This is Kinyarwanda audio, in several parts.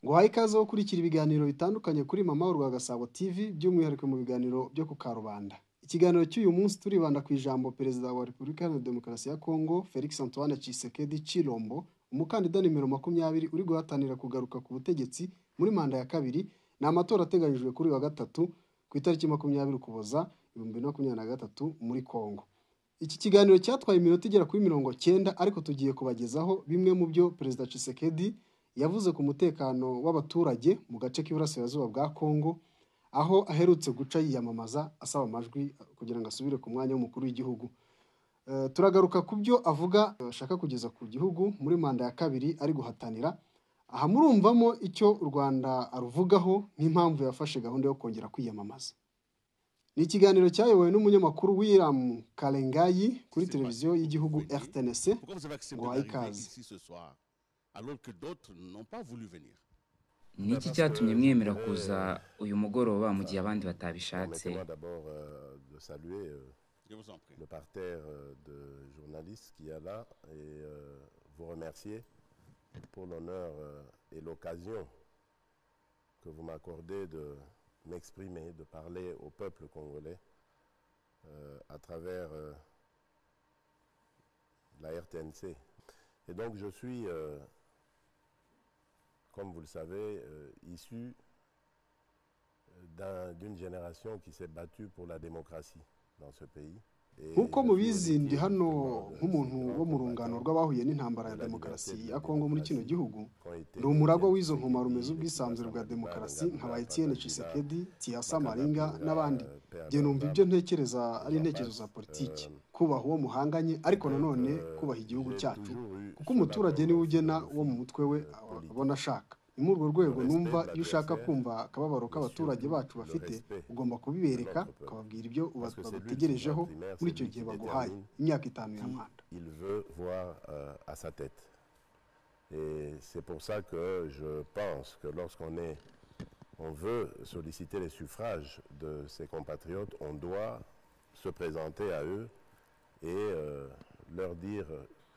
Ubahe ikaze wo kurikira ibiganiro bitandukanye kuri Mama wa Gasabo TV by'umwihariko mu biganiro byo ku Karubanda. Ikiganiro cy'uyu munsi turibanda ku ijambo Perezida wa Repubulika Iharanira Demokarasi ya Kongo Felix Antoine Tshisekedi Chilombo, umukandida nimero makumyabiri uri guhatanira kugaruka ku butegetsi muri manda ya kabiri. Ni amatora ateganyijwe kuri uyu wa gatatu ku itariki makumyabiri Ukuboza ibihumbi bibiri na makumyabiri na gatatu muri Kongo. Iki kiganiro cyatwaye iminota igera kuri mirongo cyenda ariko tugiye kubagezaho bimwe mu byo Perezida Tshisekedi yavuze ku mutekano w'abaturage mu gace k'iburasirazuba bwa Kongo, aho aherutse guca yiyamamaza asaba amajwi kugira ngo asubire ku mwanya w'umukuru w'igihugu. Eh, turagaruka ku byo avuga eh, ashaka kugeza ku gihugu muri manda ya kabiri ari guhatanira. Aha murumvamo icyo u Rwanda aruvugaho n'impamvu yafashe gahunda yo kongera kwiyamamaza. Ni ikiganiro cyayobowe n'umunyamakuru William Kalengayi kuri C'est televiziyo pas- y'igihugu oui. RTNC. Pourquoi vous avez accepté ngo d'arriver uhaye ikaze ici ce soir alors que d'autres n'ont pas voulu venir ni iki cyatumye mwemera kuza uyu mugoroba mu gihe abandi batabishatse Permettez-moi d'abord euh, de saluer euh, Je vous en prie. le parterre euh, de journalistes qu'il y a là et euh, vous remercier pour l'honneur euh, et l'occasion que vous m'accordez de m'exprimer, de parler au peuple congolais euh, à travers euh, la RTNC. Et donc je suis, euh, comme vous le savez, euh, issu d'un- d'une génération qui s'est battue pour la démocratie dans ce pays. Et nk'uko je suis mubizi ndi héritier, hano justement, de nk'umuntu ces grands wo mu rungano combattants rw'abahuye n'intambara ya de la demokarasi liberté de ya la Kongo muri kino démocratie. gihugu qui ont été ndi umuragwa Fidel w'izo nkomaro rumeze Tshisekedi, ubwisanzure bwa Lassana Ouattara, demokarasi nkaba Ngabila Etienne Kabila, Tshisekedi Tiasa Maringa Makatabula, n'abandi euh, Père njye numva Ndamba. ibyo ntekereza ari Jean intekerezo za Baptiste, politiki euh, kubaha uwo muhanganye ariko Donc, nanone euh, kubaha igihugu j'ai cyacu toujours eu kuko cela umuturage comme niwe ugena philosophie, uwo mu mutwe we euh, politique. abona ashaka ni muri urwo rwego Le respect numva de iyo ushaka l'adversaire, kumva akababaro k'abaturage surtout bacu le bafite respect ugomba kubibereka de notre peuple. ukababwira ibyo uba- Parce que c'est lui qui bagutegerejeho va en primaire, muri c'est icyo lui gihe qui baguhaye détermine imyaka itanu ya qui manda il veut voir euh, à sa tête. Et c'est pour ça que je pense que lorsqu'on est, on veut solliciter les suffrages de ses compatriotes, on doit se présenter à eux et euh, leur dire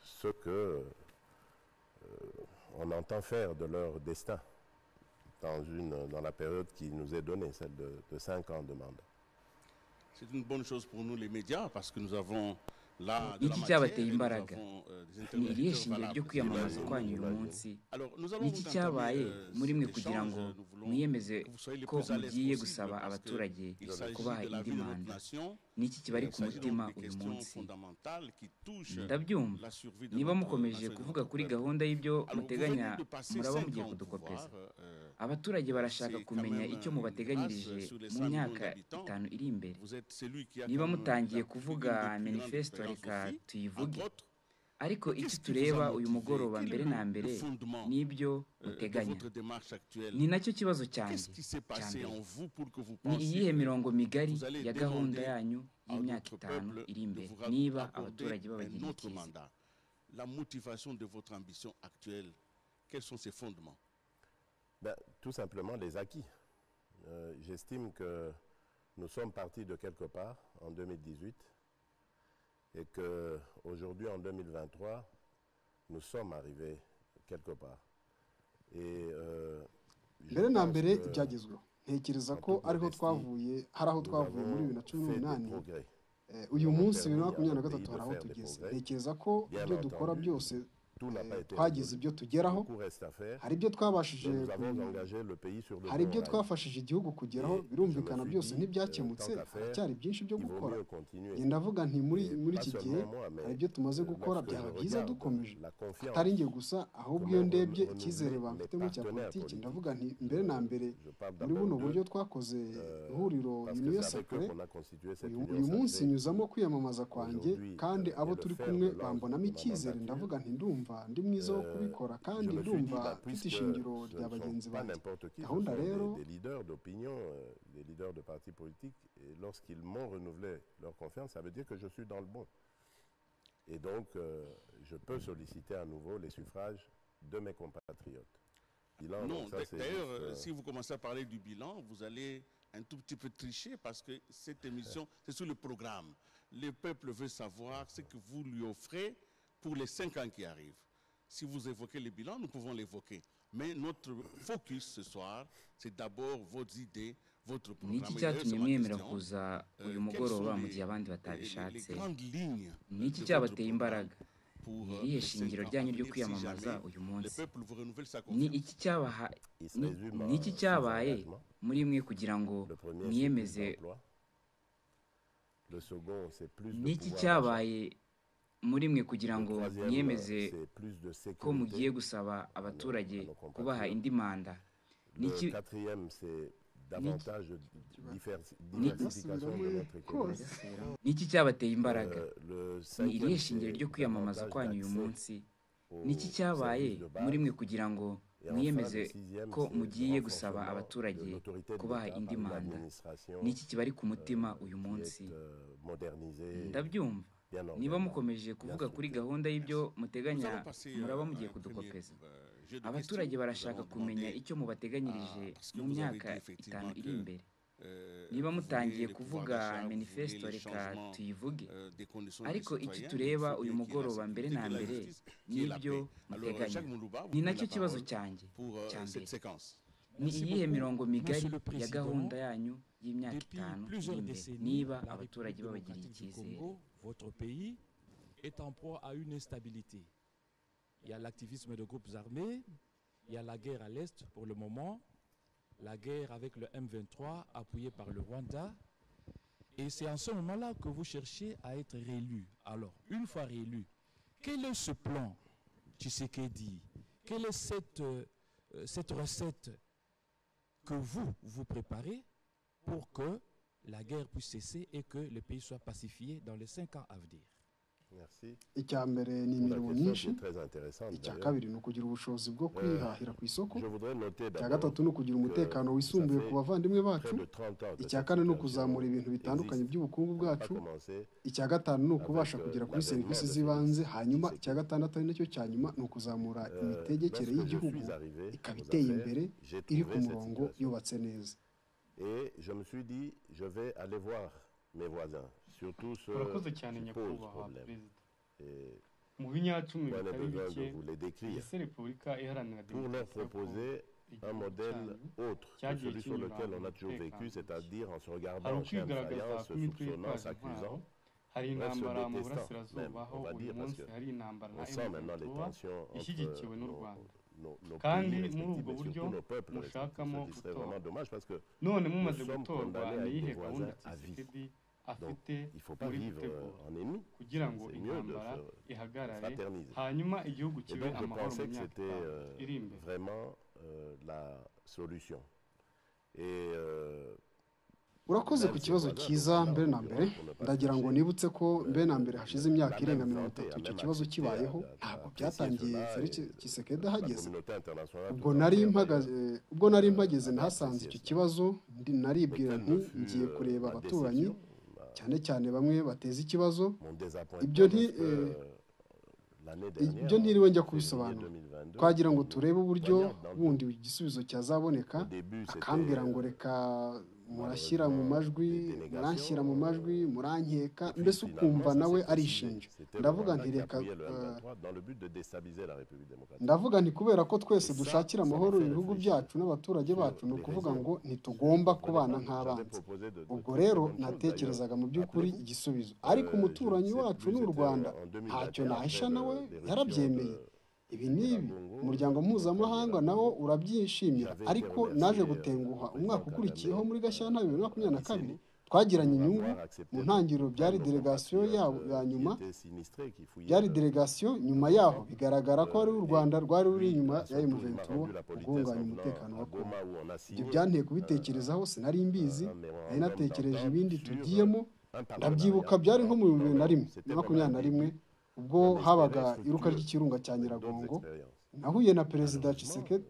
ce que euh, on entend faire de leur destin dans, une, dans la période qui nous est donnée, celle de, de 5 ans de mandat. C'est une bonne chose pour nous les médias parce que nous avons là Euh, de la iki matière cyabateye et nous imbaraga. avons, euh, des ni irihe interlocuteurs shingiro valables. ryo kwiyamamaza Bibaye, kwanyu uyu bibaye. munsi Alors, nous ni allons iki vous cyabaye entamer, euh, muri cet mwe kugira échange. ngo Nous voulons mwiyemeze que vous soyez le ko plus à l'aise mugiye possible gusaba parce que abaturage il kubaha s'agit de la indi vie de notre manda nation. ni iki kibari Il ku s'agit mutima donc des uyu questions munsi fondamentales qui touchent ndabyumva la survie de niba notre mukomeje nation et de kuvuga notre kuri peuple. gahunda y'ibyo Alors, vous muteganya venez de passer muraba 5 mugiye ans au pouvoir. kudukopeza euh, abaturage barashaka c'est quand kumenya même icyo une mubateganyirije grâce sur les mu 100 millions myaka d'habitants. itanu iri imbere Vous êtes celui qui a niba quand même mutangiye la plus- kuvuga une des plus grandes manifesto expériences reka aussi, tuyivuge entre autres. ariko icyo Qu'est-ce qui vous a tureba uyu motivé mugoroba Quel est mbere le, na le mbere fondement n'ibyo euh, de muteganya votre démarche actuelle ni nacyo kibazo Qu'est-ce cyanjye qui s'est cya passé mbere en vous pour que vous ni iyihe pensiez mirongo migari vous allez ya gahunda demander yanyu à y'imyaka notre itanu peuple iri de imbere vous ra- niba accorder abaturage un babagiriye autre ikiza mandat La motivation de votre ambition actuelle, quels sont ses fondements Ben, tout simplement les acquis. Euh, J'estime que nous sommes partis de quelque part en 2018 et que aujourd'hui en 2023, nous sommes arrivés quelque part. Et euh, je mbere na pense mbere que ibyagezweho ntekereza ko Abdul ariho Modesti, twavuye hari aho nous twavuye muri bibiri na avons cumi fait des n'umunani progrès. Eh, uyu Nous munsi avons bibiri na permis à makumyabiri na gatatu notre hari pays de aho tugeze faire des progrès. ntekereza ko Bien ibyo dukora entendu, byose Tout n'a eh, pas été twagize résolu. ibyo tugeraho Beaucoup reste à faire. hari ibyo twabashije Nous avons ku- engagé le pays sur de hari bons ibyo rails. twafashije igihugu kugeraho Eh, birumvikana je me suis byose dit, ntibyakemutse eh, tant qu'à faire, haracyari byinshi byo Il vaut gukora mieux continuer. ngenda ndavuga nti muri Et muri pas iki gihe seulement moi, mais hari ibyo tumaze euh, gukora lorsque byaba je byiza regarde dukomeje la atari confiance njye gusa ahubwo que iyo m'ont ndebye renouvelé icyizere mes bamfitemo cya partenaires politiki politiques, ndavuga nti mbere na mbere je parle muri d'abord buno buryo d'eux, twakoze euh, ihuriro parce que uniyo c'est avec eux sakure qu'on a constitué cette uyu union uyu munsi sacrée. nyuzamo kwiyamamaza kwanjye aujourd'hui, kandi euh, abo est le turi fer kumwe de lance bambonamo de ma icyizere mandature. ndavuga nti ndumva ndi mwiza wo Euh, kubikora je kandi me suis dit, ndumva bah, mfite puisque ishingiro ce rya ne sont bagenzi pas banjé n'importe qui, ce gahunda sont rero des, des leaders d'opinion, euh, des leaders de partis politiques, et lorsqu'ils m'ont renouvelé leur confiance, ça veut dire que je suis dans le bon. Et donc, euh, je peux solliciter à nouveau les suffrages de mes compatriotes. Il en- Non, ça, d'a- c'est d'ailleurs, juste, euh, euh, si vous commencez à parler du bilan, vous allez un tout petit peu tricher parce que cette émission, c'est sur le programme. Le peuple veut savoir ce que vous lui offrez pour les cinq ans qui arrivent. Si vous évoquez le bilan, nous pouvons l'évoquer. Mais notre focus ce soir, c'est d'abord vos idées, votre ni programme. iki Et d'ailleurs, c'est ma cyatumye mwemera question. kuza Euh, uyu quelles sont mugoroba les- mu gihe abandi les- les- les batabishatse grandes lignes de ni iki votre cyabateye programme imbaraga pour, ni euh, irihe les cinq shingiro ans à ryanyu ryo venir, si kwiyamamaza jamais uyu le munsi peuple vous renouvelle sa ni confiance. iki cyabaha Il se ni résume à ni iki six cyabaye engagements. muri mwe kugira ngo Le premier, c'est plus mwiyemeze d'emplois. Le second, c'est plus de ni iki pouvoir d'achat. cyabaye muri mwe kugira Le ngo troisième, mwiyemeze c'est plus de ko mugiye sécurité. gusaba abaturage nos compatriotes. kubaha indi manda ni Le iki quatrième, c'est davantage de diversi- Ni- diversification de notre économie. kose ni iki cyabateye imbaraga Euh, Le ni irihe cinquième, shingiro c'est ryo kwiyamamaza davantage kwanyu uyu d'accès munsi aux ni iki cyabaye services de base. muri mwe kugira ngo Et enfin, mwiyemeze le sixième, ko c'est le mugiye gusaba renforcement abaturage de l'autorité de kubaha l'État indi par une manda administration, ni iki kibari ku mutima euh, uyu qui est, munsi euh, modernisée, ndabyumva bien niba organisée. mukomeje kuvuga kuri gahunda y'ibyo Nous muteganya allons passer, euh, muraba à mugiye un kudukopeza premier, euh, jeu de abaturage questions. barashaka Nous allons kumenya demander, icyo mubateganyirije ah, parce que mu vous avez myaka dit effectivement itanu iri que, imbere euh, niba vous voulez mutangiye le pouvoir kuvuga d'achat, vous voulez manifesto les reka changements, tuyivuge euh, des conditions de vie ariko iki citoyenne, tureba il faut uyu bien qu'il y ait la mugoroba mbere sécurité, na que la mbere justice, qu'il y ait la n'ibyo paix. Alors, euh, muteganya Jacques Moulouba, vous ni prenez la nacyo kibazo parole cyanjye pour, euh, cya cette mbere séquence. ni Merci iyihe beaucoup, mirongo migari Monsieur le ya Président. gahunda yanyu y'imyaka Depuis itanu iri plusieurs imbere décennies, niba la abaturage babagiriye République démocratique du icyizere Congo, votre pays, est en proie à une instabilité. Il y a l'activisme de groupes armés, il y a la guerre à l'Est pour le moment, la guerre avec le M23 appuyé par le Rwanda. Et c'est en ce moment-là que vous cherchez à être réélu. Alors, une fois réélu, quel est ce plan, Tshisekedi Quelle est cette, euh, euh, cette recette que vous vous préparez pour que la guerre puisse cesser et que le pays soit pacifié dans les cinq ans à venir. Merci. icya mbere ni Pour la imirimo question myinshi qui est très intéressante. icya d'ailleurs. kabiri ni ukugira ubushobozi bwo kwihahira ku isoko Je voudrais noter icya d'abord gatatu ni ukugira umutekano wisumbuye ku bavandimwe bacu près de 30 ans de icya cette kane ni situation ukuzamura ibintu bitandukanye existe. by'ubukungu On n'a pas bwacu commencé icya gatanu ni ukubasha kugera kuri serivisi z'ibanze hanyuma icya gatandatu ari nacyo cya nyuma ni ukuzamura imitegekere y'igihugu ikaba iteye imbere iri ku murongo yubatse neza Et je me suis dit, je vais aller voir mes voisins, surtout ceux urakoze cyane qui posent nyakubahwa problème. perezida Et mu binyacumi moi, j'ai bitari besoin bike de vous les décrire ese repubulika iharanira pour leur demokarasi ya kongo proposer un igihugu modèle cyanyu autre que cyagiye celui sur kinyura lequel on mu a toujours vécu, mutekano c'est-à-dire en se hari regardant en chair de ukwigaragaza faïence, se kw'imitwe soupçonnant, yitwaje intwaro s'accusant. hari Bref, se intambara mu détestant, burasirazuba même, aho on va uyu dire, parce munsi que hari intambara na On sent maintenant les M23 tensions entre ishyigikiwe n'u nos, Rwanda nos, nos Kandi pays muri respectifs ubwo et buryo surtout nos peuples respectifs. mushakamo Ce qui serait gutora. vraiment dommage parce que none mumaze Nous sommes gutorwa condamnés à être ni iyihe des gahunda voisins à vie. tshisekedi afite il ne faut pas muri vivre gutegura euh, en ennemis. kugira ngo C'est mieux de intambara se ihagarare fraterniser. hanyuma igihugu Et kibe donc, je amahoro mu pensais que myaka c'était itanu euh, iri imbere vraiment euh, la solution. Et euh, urakoze ku kibazo cyiza mbere na mbere ndagira ngo nibutse ko mbere na mbere hashize imyaka irenga mirongo itatu icyo kibazo kibayeho ntabwo byatangiye Felix Tshisekedi la ahageze communauté internationale. tout ubwo entière, nari d'ailleurs, mpagaze ubwo nari mpageze nahasanze icyo kibazo ndi- naribwira quelle nti ne fut, ngiye euh, kureba ma abaturanyi déception, ma- cyane cyane bamwe bateza ikibazo mon désappointement Ibyo parce nti- que, euh, l'année dernière, ibyo ntiriwe njya en février kubisobanura 2022, twagira ngo nous turebe uburyo voyons dans le bundi igisubizo cyazaboneka Au début, c'était, akambwira ngo euh, reka murashyira mu majwi muranshyira mu majwi murankeka mbese ukumva nawe arishinja ndavuga nti reka eh, ndavuga ndavuga nti kubera ko twese dushakira amahoro ibihugu byacu n'abaturage bacu ni ukuvuga ngo ntitugomba kubana nk'abanzi ubwo rero natekerezaga mu by'ukuri igisubizo ariko umuturanyi wacu ni u rwanda ntacyo nahisha nawe yarabyemeye ibi n'ibi umuryango mpuzamahanga nawo urabyishimira ariko naje gutenguha umwaka ukurikiyeho muri gashyantare bibiri na makumyabiri na kabiri twagiranye inyungu mu ntangiriro byari delegasiyo yabo ya nyuma byari delegasiyo nyuma yaho bigaragara ko ari u rwanda rwari ruri inyuma ya M23 rwunganya umutekano wa Congo ibyo byanteye kubitekerezaho sinari mbizi nari natekereje ibindi tugiyemo ndabyibuka byari nko mu bihumbi bibiri na rimwe na makumyabiri na rimwe ubwo habaga iruka ry'ikirunga cya nyiragongo nahuye na perezida Tshisekedi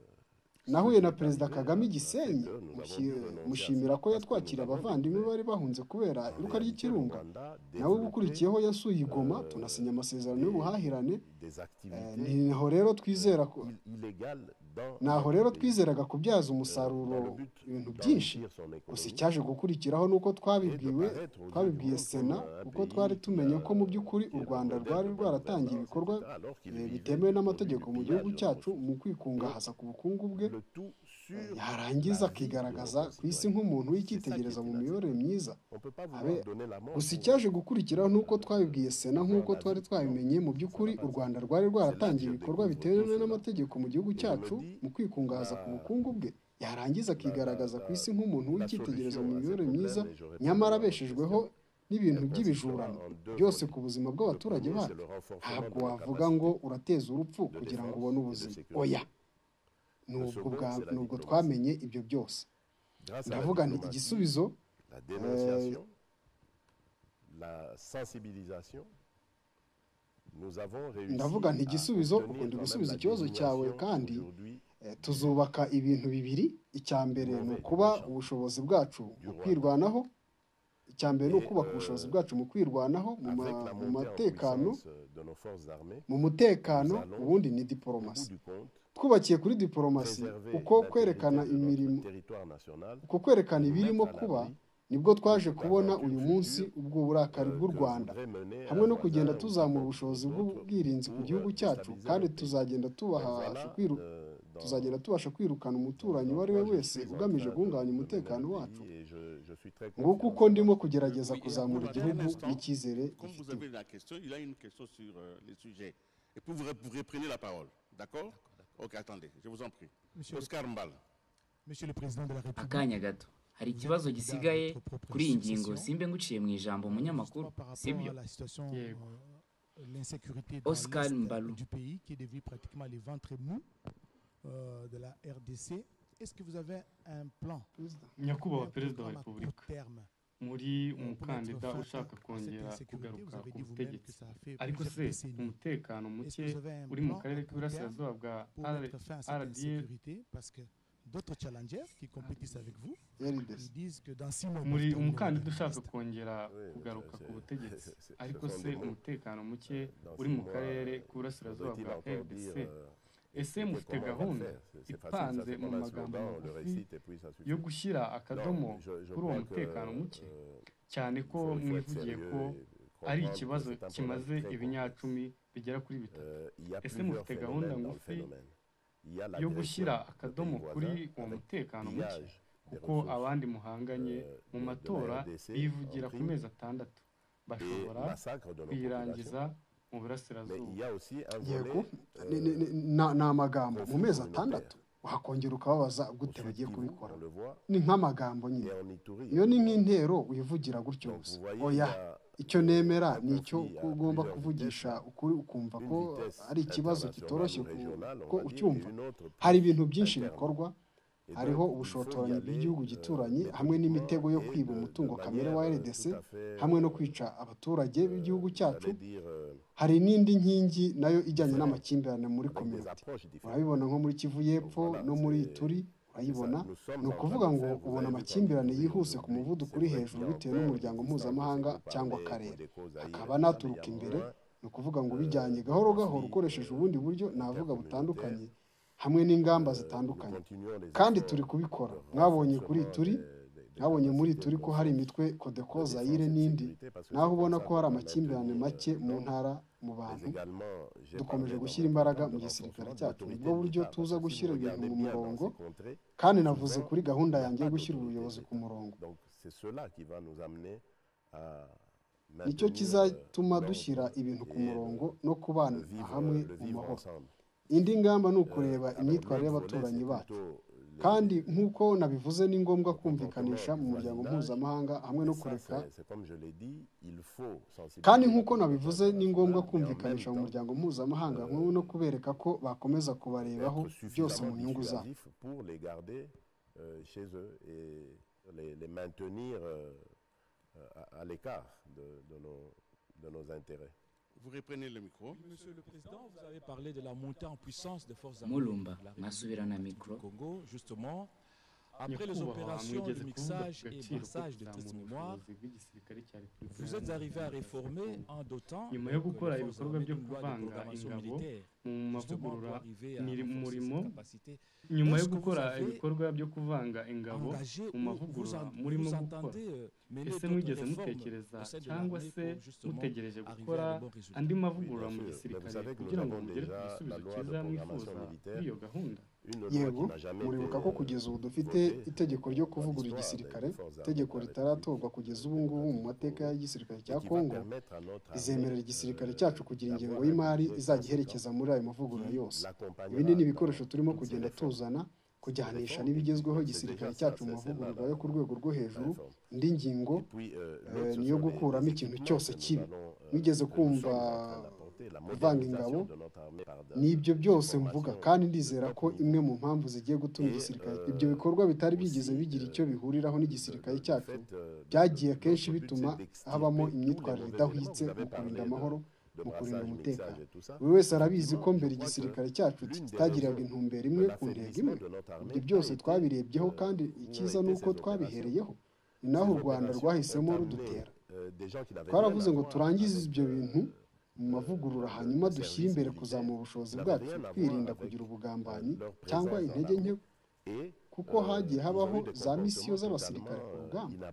nahuye na perezida kagame i gisenyi mushi- mushimira ko yatwakira abavandimwe bari bahunze kubera iruka ry'ikirunga nawe ubukurikiyeho yasuye i goma tunasinya amasezerano y'ubuhahirane Eh, ni naho rero twizera ko naho rero twizeraga kubyaza umusaruro ibintu byinshi gusa icyaje gukurikiraho ni uko twabibwiwe twabibwiye sena kuko twari tumenye ko mu by'ukuri u rwanda rwari rwaratangiye ibikorwa eh, bitemewe n'amategeko mu gihugu cyacu mu kwikungahaza ku bukungu bwe eh, yarangiza akigaragaza ku isi nk'umuntu w'icyitegererezo mu miyoborere myiza Abe- gusa icyaje gukurikiraho ni uko twabibwiye sena nk'uko twari twabimenye mu by'ukuri u rwanda rwari rwaratangiye ibikorwa bitemewe n'amategeko mu gihugu cyacu mu kwikungahaza ku bukungu bwe yarangiza akigaragaza ku isi nk'umuntu w'icyitegererezo mu miyoborere myiza nyamara abeshejweho n'ibintu by'ibijurano byose ku buzima bw'abaturage bacu ntabwo wavuga ngo urateza urupfu kugira ngo ubone ubuzima oya nubwo bwa- nubwo twamenye ibyo byose ndavuga nti igisubizo la dénonciation, la sensibilisation. Nous avons réussi Ndavuga nti à igisubizo, obtenir ubu ndi quand même gusubiza la ikibazo cyawe désignation kandi, aujourd'hui Eh, tuzubaka ibintu bibiri icya mbere ni ukuba ubushobozi bwacu mu kwirwanaho icya mbere ni ukubaka ubushobozi bwacu mu kwirwanaho mu ma- avec la mu montée en matekano puissance de nos forces armées, mu mutekano ubundi ni au bout diporomasi du compte, twubakiye kuri diporomasi préserver uko l'intégrité kwerekana de imirimo notre territoire national, uko kwerekana nous ibirimo mettre à kuba l'abri, nibwo twaje kubona uyu munsi ubwo burakari euh, bw'u que rwanda voudrait mener un hamwe no voisin kugenda ou tuzamura quelqu'un ubushobozi d'autre bw'ubwirinzi ku pour, gihugu euh, cyacu stabiliser kandi notre tuzagenda Voilà, tubasha kwiru euh, dans- tuzagenda tubasha kwirukana umuturanyi uwo ari we wese ugamije guhungabanya umutekano wacu nguko uko ndimo kugerageza kuzamura igihugu n'icyizere Comme vous gifite avez la question, il a une question sur euh, le sujet. Et puis vous, re- vous reprenez la parole. D'accord Ok, attendez, je vous en prie. Monsieur, Oscar Mbal. Monsieur le Président de la République, akanya gato hari ikibazo gisigaye kuri iyi ngingo simbe nguciye mu ijambo umunyamakuru justement par rapport sibyo à la situation, Yeah. euh, l'insécurité dans Oscar l'est Mbalo. du pays qui est devenu pratiquement les ventres mous euh, de la RDC. Est-ce que vous avez un plan, nyakubahwa un perezida wa programme à court repubulika terme muri euh, pour mettre umukandida fin ushaka à cette kongera insécurité Vous kugaruka avez ku dit vous-même que butegetsi ça fait ariko plusieurs se décennies. umutekano Est-ce muke que vous avez uri un mu plan à karere court terme k'iburasirazuba bwa pour R- mettre fin à cette RDF, insécurité parce que d'autres challengers qui compétissent avec vous, RDC ils disent que dans six mois, vous muri serez au umukandida gouvernement ushaka de kongera Oui, kugaruka c'est- ku butegetsi c'est- ce ariko sont se des mots. umutekano muke Euh, dans uri six mu mois, karere euh, k'iburasirazuba faudrait-il bwa encore rdc dire, euh, ese ce mufite qu'on va gahunda faire C'est- c'est facile, ça ipanze se mu prend un magambo slogan, le magufi récite, et puis ça suffit. yo gushyira akadomo Non, je- je kuri uwo crois que, mutekano muke euh, cyane ko il faut- il faut être mwivugiye sérieux ko et ari comprendre que ikibazo c'est un problème kimaze très complexe. ibinyacumi bigera kuri bitatu Euh, il y a Ese plusieurs mufite gahunda phénomènes dans le ngufi phénomène. Il y a la yo direction gushyira des akadomo pays kuri voisins uwo avec mutekano muke pillage des kuko ressources, abandi euh, muhanganye mu de- de la matora RDC bivugira en ku prime mezi atandatu et bashobora massacre de nos kuyirangiza populations. mu Mais il burasirazuba y a aussi un volet, yego euh, ni- ni- ni- na- ni amagambo mu mezi conflit atandatu wakongera ukababaza gute au bagiye Sud-Kivu, kubikora on le voit, ni nk'amagambo et nyine en Ituri, iyo on ni le voit. nk'intero wivugira gutyo Donc, gusa vous voyez, il y oya a, icyo euh, nemera un ni icyo conflit à ugomba plusieurs kuvugisha vitesses. ukuri ukumva Une ko vitesse ari ikibazo internationale kitoroshye ou ku- régionale, on ko va dire, ucyumva et une autre plus hari ibintu byinshi interne. bikorwa Et donc, hariho il faut y ubushotoranyi aller, bw'igihugu euh, gituranyi méthodiquement hamwe n'imitego yo et kwiba de- de umutungo kamere manière, wa euh, RDC tout à fait, hamwe no euh, kwica abaturage euh, b'igihugu cyacu j'allais dire, euh, hari n'indi nkingi nayo ijyanye Voilà. n'amakimbirane muri avec des kominote approches différentes. urabibona nko muri kivu y'epfo Voilà, no muri c'est- ituri urayibona Nous sommes ni en ukuvuga train de ngo faire, vous ubona avez vu, amakimbirane dans les yihuse pays ku muvuduko uri aujourd'hui, hejuru c'est vrai bitewe qu'il y a n'umuryango encore mpuzamahanga des cyangwa causes akarere des causes ailleurs, akaba mais naturuka il y a imbere moins ni ukuvuga ngo ubijyanye gahoro gahoro ukoresheje ubundi buryo navuga butandukanye hamwe n'ingamba zitandukanye kandi turi kubikora mwabonye kuri turi mwabonye muri turi ko hari imitwe kodeko zayire n'indi naho ubona ko hari amakimbirane make mu ntara mu bantu dukomeje gushyira imbaraga mu gisirikare cyacu nibwo buryo tuza gushyira ibintu mu murongo kandi navuze kuri gahunda yanjye yo gushyira ubuyobozi ku murongo nicyo nicyo kizatuma dushyira ibintu ku murongo no kubana hamwe mu mahoro indi ngamba ni ukureba imyitwarire y'abaturanyi bacu kandi nk'uko nabivuze ni ngombwa kumvikanisha mu muryango mpuzamahanga hamwe no kureka kandi nk'uko nabivuze ni ngombwa kumvikanisha mu muryango mpuzamahanga hamwe no kubereka ko bakomeza kubarebaho byose mu nyungu zabo pour les garder euh, chez eux et les, les maintenir euh, à, à l'écart de, de nos, de nos intérêts. Vous reprenez le micro. Monsieur le Président, vous avez parlé de la montée en puissance des forces armées mulumba de la République mwasubirana du mikoro Congo, justement, après les nyakubahwa opérations mwigeze de kuvuga ku mixage et gaciro ko brassage de kuzamura test mémoire, ubushobozi bw'igisirikare cya Repubulika vous êtes arrivé à Iharanira Demokarasi ya réformer Congo. en dotant Nyuma yo que les gukora forces ibikorwa armées byo d'une loi de kuvanga programmation ingabo militaire, justement mu pour arriver mavugurura à miri mu renforcer murimo, cette capacité, Est-ce nyuma yo que vous gukora avez ibikorwa byo kuvanga ingabo engagé ou mu vous, mavugurura en- murimo vous gukora entendez euh, mener ese d'autres mwigeze réformes mutekereza au sein de cyangwa l'armée se pour justement mutegereje arriver gukora à de bons résultats andi Oui, mavugurura bien mu sûr. Mais vous gisirikare savez que nous kugira ngo avons mugere ku déjà la gisubizo loi de cyiza mwifuza programmation kuri militaire, iyo gahunda une loi qui yego n'a jamais été muribuka ko kugeza ubu dufite votée itegeko ryo dans kuvugurura l'histoire igisirikare des forces armées itegeko de la ritaratorwa République kugeza ubu ngubu mu mateka y'igisirikare et cya qui va kongo permettre à notre armée, izemerera igisirikare euh, cyacu kugira ingengo d'avoir un y'imari budget izajya conséquent. iherekeza muri ayo mavugurura yose ibi l'accompagnera ni dans ibikoresho turimo toutes ces kugenda réformes. tuzana kujyanisha n'ibigezweho igisirikare cyacu mu mavugururwa yo ku rwego rwo Ces hejuru réformes. indi ngingo Et puis, euh, euh, l'autre, ce niyo sont les- gukuramo les ikintu équipements cyose que nous kibi. allons, euh, Wigeze que nous sommes kumva en train d'apporter, la kuvanga modernisation ingabo? de notre armée par de- n'ibyo des byose mvuga formations kandi de ndizera top ko niveau. imwe mu mpamvu zigiye gutuma Et, igisirikare euh, ibyo bikorwa bitari aussi, byigeze bigira icyo euh, bihuriraho n'igisirikare Le- le cyacu fait, euh, de- byagiye notre akenshi but, bituma c'est d'extirper habamo tous les imyitwarire mauvais idahwitse éléments. Vous mu avez parlé kurinda de- amahoro de mu kurinda brassage, umutekano mixage et tout ça. buri wese arabizi ko Effectivement, mbere je crois igisirikare que cyacu l'une des kitagiraga raisons intumbero de imwe ku ntego l'affaiblissement imwe de notre armée ibyo a byose été, twabirebyeho euh, kandi où ont icyiza été ni uko ces opérations. twabihereyeho ni naho u rwanda rwahisemo rudutera twaravuze ngo turangize ibyo bintu mu mavugurura hanyuma dushyire imbere kuzamura ubushobozi bwacu twirinda kugira ubugambanyi cyangwa intege nke kuko hagiye habaho za misiyo z'abasirikare ku rugamba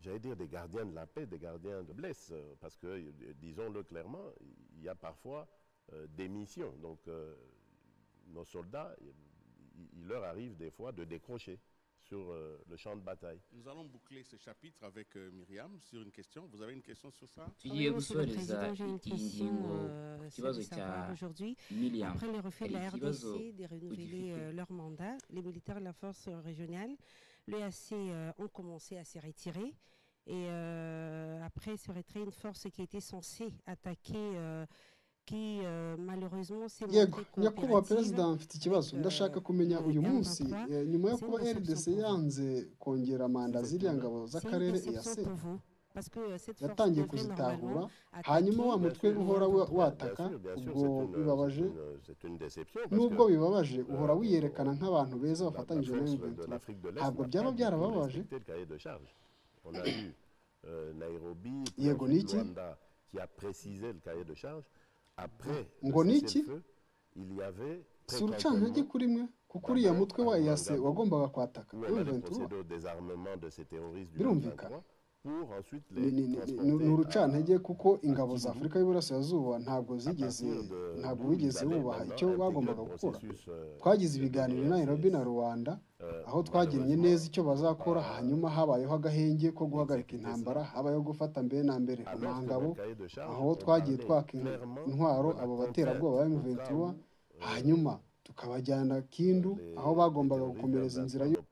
J'allais dire des gardiens de la paix, des gardiens de blesse, euh, parce que, euh, disons-le clairement, il y a parfois euh, des missions. Donc, euh, nos soldats, il- il il leur arrive des fois de décrocher sur euh, le champ de bataille. Nous allons boucler ce chapitre avec euh, Myriam sur une question. Vous avez une question sur ça tugiye Monsieur le gusoreza Président, j'ai une iyi question ngingo euh, qui va celle de au cas savoir aujourd'hui, miriam après le refus de la Allez, qui va au- RDC de renouveler euh, leur mandat, les militaires de la force euh, régionale, le AC euh, ont commencé à se retirer. Et euh, après ce retrait, une force qui était censée attaquer, euh, qui euh, malheureusement s'est yego montrée nyakubahwa coopérative. perezida mfite ikibazo ndashaka kumenya uyu munsi eh, nyuma yo kuba rdc yanze kongera manda z'iriya ngabo C'est une z'akarere déception EAC pour vous, parce que euh, cette force yatangiye devrait kuzitahura normalement hanyuma attaquer wa mutwe le uhora wa- gouvernement. Bien wataka sûr, bien sûr, ubwo c'est une, euh, c'est bibabaje une, euh, c'est une déception. parce nubwo que bibabaje uhora euh, wiyerekana nk'abantu beza la- bafatanyije la na force de Juventus l'Afrique de l'Est ntabwo n'a byaba pas du tout byarababaje respecté le cahier de charge. On a eu euh, Nairobi, puis Yego ensuite Niki. Luanda, qui a précisé le cahier de charge. Après Ngo le Niki. cessez-le-feu, il y avait si urucantege kuri mwe kuko uriya mutwe wa yase wagombaga kwataka où on a les Juventus procédures au désarmement de ces terroristes du Birumvikana. 23 pour ensuite ni les ni- ni- transporter ni- ni à- urucantege kuko ingabo Kigali. za afurika y'uburasirazuba ntabwo zigeze ntabwo bigeze bubaha icyo bagombaga gukora twagize ibiganiro i nairobi na rubanda aho twagennye neza icyo bazakora hanyuma habayeho agahenge ko guhagarika intambara habayeho gufata mbere na mbere ku ntangabo aho twagiye twaka in- intwaro abo baterabwoba ba M23 hanyuma tukabajyana kindu aho bagombaga gukomereza inzira yo-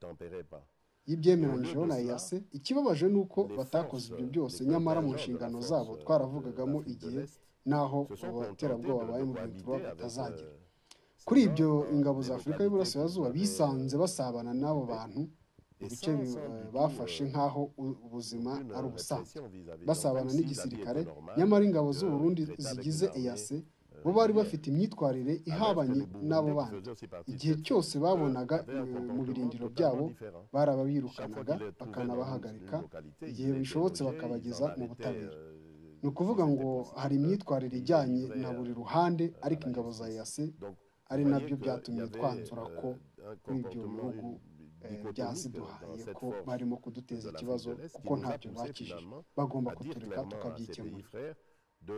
y'ibyemeranyijweho na EAC ikibabaje ni uko batakoze ibyo byose nyamara mu nshingano zabo twaravugagamo igihe n'aho abo baterabwoba ba M23 batazagera kuri ibyo ingabo za afurika y'uburasirazuba bisanze basabana n'abo bantu ibice bi- bafashe nk'aho u- ubuzima ari ubusanzwe basabana n'igisirikare nyamara ingabo z'u Burundi zigize EAC bo bari bafite imyitwarire ihabanye n'abo bandi igihe cyose babonaga eh, mu birindiro byabo barababirukanaga bakanabahagarika igihe bishobotse bakabageza mu butabera ni ukuvuga ngo hari imyitwarire ijyanye na buri ruhande ariko ingabo za EAC ari nabyo byatumye twanzura ko kuri ibyo bihugu eh, byaziduhaye ko barimo kuduteza ikibazo kuko ntacyo bakijije bagomba à dire kutureka clairement à ces pays tukabyikemura frères de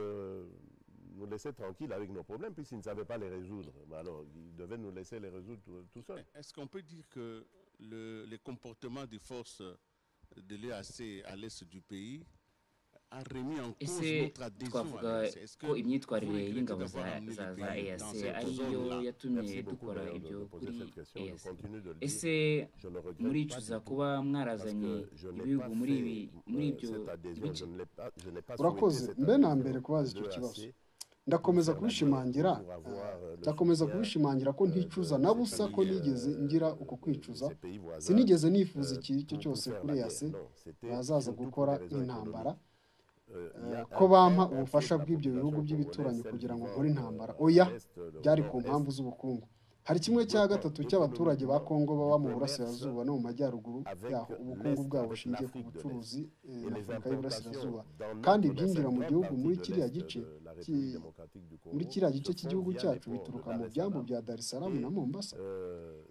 nous laisser tranquilles avec nos problèmes, puisqu'ils ne savaient pas les résoudre. Mais Alors, ils devaient nous laisser les résoudre tout, tout seuls. Est-ce qu'on peut dire que le, les comportements des forces de l'EAC à l'est du pays a remis en cause ese notre adhésion à twavuga l'EAC Est-ce ko que imyitwarire vous y'ingabo regrettez za d'avoir amené le za za pays EAC dans cette ariyo zone-là yatumye Merci beaucoup dukora d'ailleurs de, ibyo de poser kuri cette question. Je EAC continue de le dire. ese Je ne regrette pas. muricuza kuba mwarazanye ibihugu muri ibi muri euh, ibyo cette adhésion. bice Je ne l'ai pas, je n'ai pas Urakoze, souhaité cette mbe na adhésion mbere kubaza icyo de kibazo. l'AC, ndakomeza Pour kubishimangira avoir, euh, le ndakomeza soutien, kubishimangira ko euh, nticuza de na ces busa ko pays, nigeze euh, ngira uko de kwicuza ces pays voisins, sinigeze nifuza euh, ikintu icyo pour- cyose pour faire kuri la EAC guerre. Non, c'était bazaza surtout pour gukora des raisons nk'intambara économiques. ko bampa ubufasha bw'ibyo bihugu by'ibituranyi kugira ngo nkore intambara oya byari ku mpamvu z'ubukungu hari kimwe cya gatatu cy'abaturage ba kongo baba mu burasirazuba no mu majyaruguru yaho ubukungu bwabo bushingiye ku bucuruzi eh, na afurika y'iburasirazuba kandi ibyinjira mu gihugu muri kiriya gice ki- muri kiriya gice cy'igihugu cyacu bituruka mu byambu bya dar es salaam na mombasa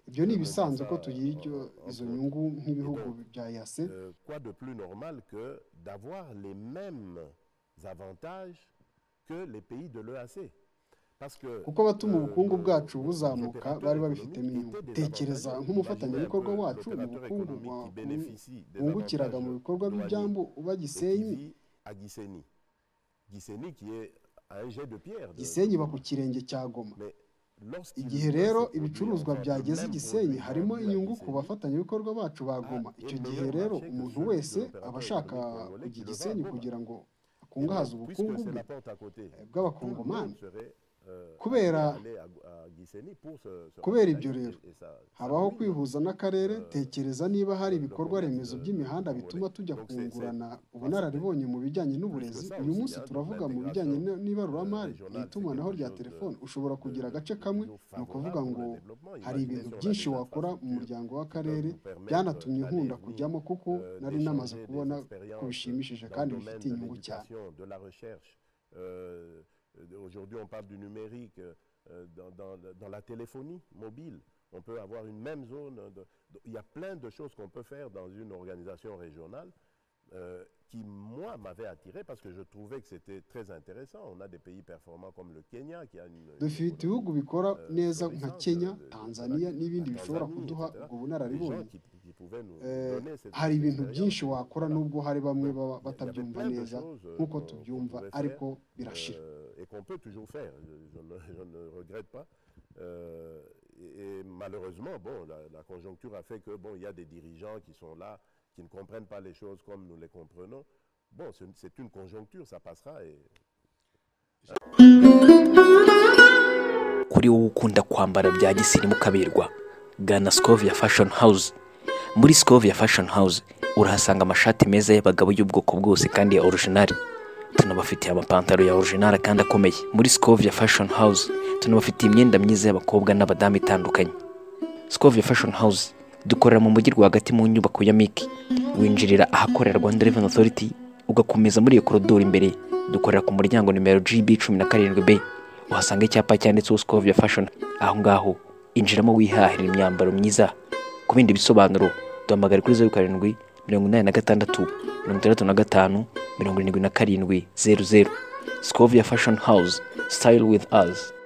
ibyo ni ibisanzwe ko tugira ibyo izo nyungu nk'ibihugu bya yase Euh, quoi de plus normal que d'avoir les mêmes avantages que les pays de l'EAC Parce que kuko abatuma ubukungu bwacu buzamuka opérateurs bari babifitemo économiques inyungu étaient des tekereza avantageux. nk'umufatanyabikorwa Imaginez un wacu peu mu l'opérateur bukungu économique wa- qui bénéficie des wungukiraga mu avantages bikorwa douaniers by'ibyambu uba et qui gisenyi vit à Gisenyi. Gisenyi qui est à un jet de pierre. de- gisenyi iba ku kirenge cya goma Mais lorsqu'il igihe voit rero ces produits, ibicuruzwa enfin, le byageze i même gisenyi produit harimo vendu à inyungu ku Gisenyi, bafatanyabikorwa bacu ba goma icyo gihe rero umuntu wese aba ashaka kujya i gisenyi kugira ngo akungahaze ubukungu bwe bw'abakongomani Kubera- kubera kubera ibyo rero habaho kwihuza n'akarere tekereza niba hari ibikorwa remezo by'imihanda bituma tujya kungurana ubunararibonye mu bijyanye n'uburezi uyu munsi turavuga mu bijyanye n- n'ibaruramari n'itumanaho rya telefoni ushobora kugira agace kamwe ni ukuvuga ngo hari ibintu byinshi wakora mu muryango w'akarere byanatumye nkunda kujyamo kuko nari namaze kubona ko bishimishije kandi bifite inyungu cyane de la recherche euh, aujourd'hui on parle du numérique euh, dans, dans, dans la téléphonie mobile on peut avoir une même zone de- de- il y a plein de choses qu'on peut faire dans une organisation régionale euh, qui, moi, m'avait attiré parce que je trouvais que c'était très intéressant. On a des pays performants comme le Kenya qui a une. une dufite économie ibihugu bikora neza nka kenya tanzania n'ibindi bishobora kuduha ubwo des gens bunararibonye qui, qui pouvaient nous Eh, donner cette hari cette ibintu expérience. byinshi wakora Voilà. nubwo hari bamwe Donc, baba il y avait batabyumva plein de neza choses, euh, nk'uko qu'on- qu'on tubyumva pouvait faire, ariko birashira euh, et qu'on peut toujours faire, je, je ne, je ne regrette pas. Euh, et, et malheureusement, bon, la, la conjoncture a fait que bon, il y a des dirigeants qui sont là, qui ne comprennent pas les choses comme nous les comprenons. Bon, c'est une- c'est une conjoncture, ça passera et kuri wowe ukunda kwambara bya gisirimu ukaberwa gana scovia fashion house muri scovia fashion house urahasanga amashati meza y'abagabo y'ubwoko bwose kandi ya orijinali tunabafitiye amapantaro ya orijinali kandi akomeye muri scovia fashion house tunabafitiye imyenda myiza y'abakobwa n'abadamu itandukanye scovia fashion house dukorera mu mujyi rwagati mu nyubako ya miki winjirira ahakorera rwanda revenue authority ugakomeza muri iyo korodoro imbere dukorera ku muryango nimero gb cumi na karindwi b uhasanga icyapa cyanditseho Scovia Fashion aho ngaho injiramo wihahira imyambaro myiza ku bindi bisobanuro duhamagare kuri zeru karindwi mirongo inani na gatandatu mirongo itandatu na gatanu mirongo irindwi na karindwi zeru zeru Scovia Fashion House Style with us